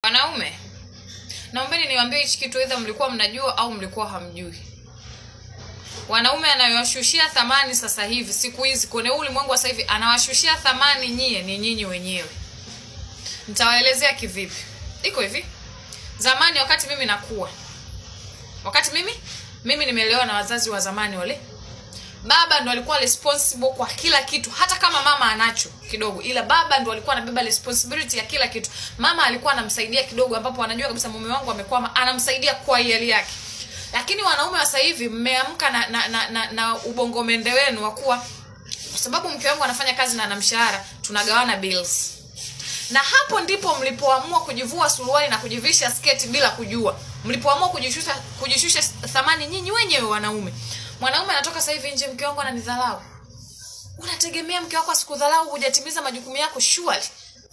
wanaume naombeni niwaambie hichi kitu edha mlikuwa mnajua au mlikuwa hamjui wanaume anayowashushia thamani sasa hivi siku hizi kwenye huu ulimwengu wa sasa hivi anawashushia thamani nyie ni nyinyi wenyewe nitawaelezea kivipi iko hivi zamani wakati mimi nakuwa wakati mimi mimi nimeelewa na wazazi wa zamani wale baba ndo alikuwa responsible kwa kila kitu hata kama mama anacho kidogo ila baba ndo alikuwa anabeba responsibility ya kila kitu mama alikuwa anamsaidia kidogo ambapo anajua kabisa mume wangu amekwama anamsaidia kwa hiari yake lakini wanaume wa sasa hivi mmeamka na, na, na, na, na ubongo mende wenu wa kuwa kwa sababu mke wangu anafanya kazi na ana mshahara tunagawana bills na hapo ndipo mlipoamua kujivua suruali na kujivisha sketi bila kujua mlipoamua kujishusha kujishusha thamani nyinyi wenyewe wanaume mwanaume anatoka sasa hivi nje mke wangu ananidharau unategemea mke wako asikudharau hujatimiza majukumu yako surely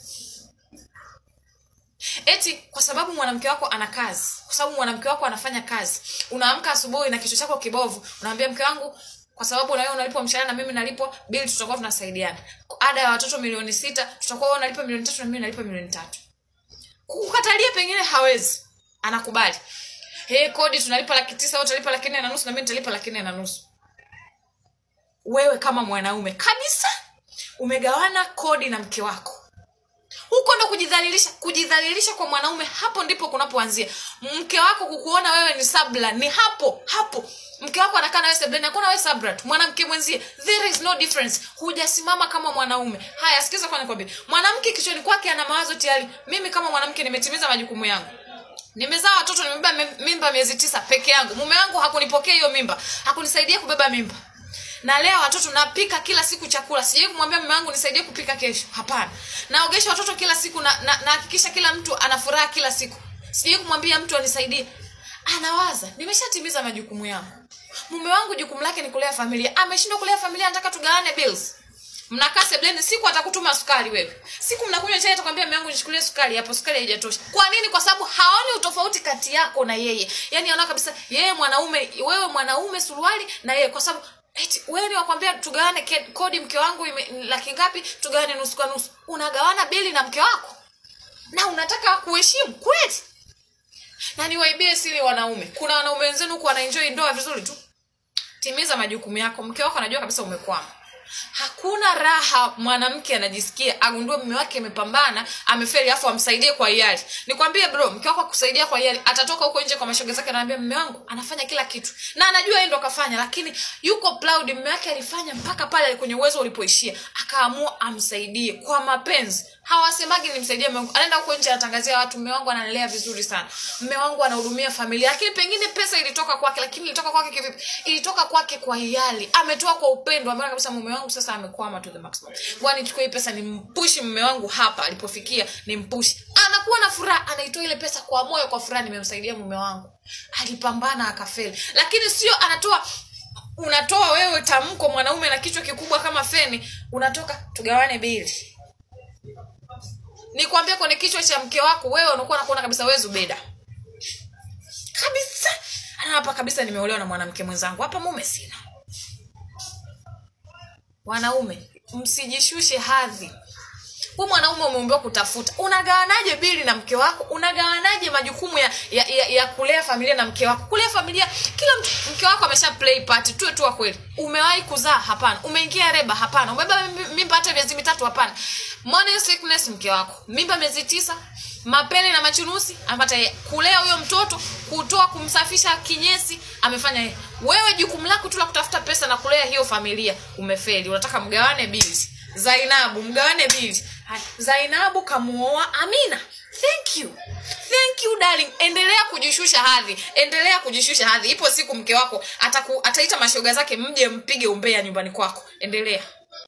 eti kwa sababu mwanamke wako ana kazi kwa sababu mwanamke wako anafanya kazi unaamka asubuhi na kichwa chako kibovu unaambia mke wangu kwa sababu na wewe unalipwa mshahara na mimi nalipwa bili tutakuwa tunasaidiana ada ya watoto milioni sita tutakuwa wewe unalipa milioni tatu na mimi nalipa milioni tatu kukatalia pengine hawezi anakubali hey, kodi tunalipa laki tisa wewe utalipa laki nne na nusu na mimi nitalipa laki nne na nusu wewe kama mwanaume kabisa umegawana kodi na mke wako huko ndo kujidhalilisha kujidhalilisha kwa mwanaume hapo ndipo kunapoanzia mke wako kukuona wewe ni sabla ni hapo hapo mke wako anakaa nawe sebleni hakuna wewe sabra tu mwanamke mwenzie there is no difference hujasimama kama mwanaume haya sikiza kwa nikwambia mwanamke kichwani kwake ana mawazo tayari mimi kama mwanamke nimetimiza majukumu yangu nimezaa watoto nimebeba mim- mimba miezi tisa peke yangu mume wangu hakunipokea hiyo mimba hakunisaidia kubeba mimba nalea watoto napika kila siku chakula sijai kumwambia mume wangu nisaidie kupika kesho hapana naogesha watoto kila siku na na- nahakikisha kila mtu ana furaha kila siku sijai kumwambia mtu anisaidie anawaza nimeshatimiza majukumu yangu mume wangu jukumu lake ni kulea familia ameshindwa kulea familia anataka tugawane bills mnakaa sebleni siku atakutuma sukari wewe siku mnakunywa chai atakwambia mume wangu nishukulie sukari hapo sukari haijatosha kwa nini kwa sababu haoni utofauti kati yako na yeye yaani anaona kabisa yeye mwanaume wewe mwanaume suruali na yeye kwa sababu eti wewe ni wakwambia tugawane ke- kodi mke wangu ime- laki ngapi tugawane nusu kwa nusu unagawana bili na mke wako na unataka kuheshimu kweli na niwaibie siri wanaume kuna wanaume wenzenu huku wanaenjoy ndoa vizuri tu timiza majukumu yako mke wako anajua kabisa umekwama hakuna raha mwanamke anajisikia agundue mume wake amepambana amefeli afu amsaidie kwa hiari nikwambie bro mke wako akusaidia kwa hiari atatoka huko nje kwa mashoga zake anaambia mume wangu anafanya kila kitu na anajua yeye ndo akafanya lakini yuko proud mume wake alifanya mpaka pale kwenye uwezo ulipoishia akaamua amsaidie kwa mapenzi hawasemagi nimsaidie mume wangu anaenda huko nje anatangazia watu mume wangu analelea vizuri sana mume wangu anahudumia familia lakini pengine pesa ilitoka kwake lakini ilitoka kwake kivipi ilitoka kwake kwa hiari ametoa kwa upendo ameona kabisa mume wangu sasa amekwama to the maximum ngoja nichukue hii pesa nimpushi mume wangu hapa alipofikia nimpushi anakuwa na furaha anaitoa ile pesa kwa moyo kwa furaha nimemsaidia mume wangu alipambana akafeli lakini sio anatoa unatoa wewe tamko mwanaume na kichwa kikubwa kama feni unatoka tugawane bili nikwambia kwenye kichwa cha mke wako wewe unakuwa nakuona kabisa wewe zubeda kabisa ana hapa kabisa nimeolewa na mwanamke mwenzangu hapa mume sina wanaume msijishushe hadhi huu mwanaume umeumbiwa kutafuta unagawanaje bili na mke wako unagawanaje majukumu ya, ya, ya, ya kulea familia na mke wako kulea familia kila mtu mke wako amesha play part tuwe tu wa kweli umewahi kuzaa hapana umeingia reba hapana umebeba mimba- mimba hata miezi mitatu hapana morning sickness mke wako mimba miezi tisa mapele na machunusi amepata yeye kulea huyo mtoto kutoa kumsafisha kinyesi amefanya yeye wewe jukumu lako tu la kutafuta pesa na kulea hiyo familia umefeli unataka mgawane bili zainabu mgawane bili Haya, zainabu kamuoa amina thank you thank you darling endelea kujishusha hadhi endelea kujishusha hadhi ipo siku mke wako ataku, ataita mashoga zake mje mpige umbea nyumbani kwako endelea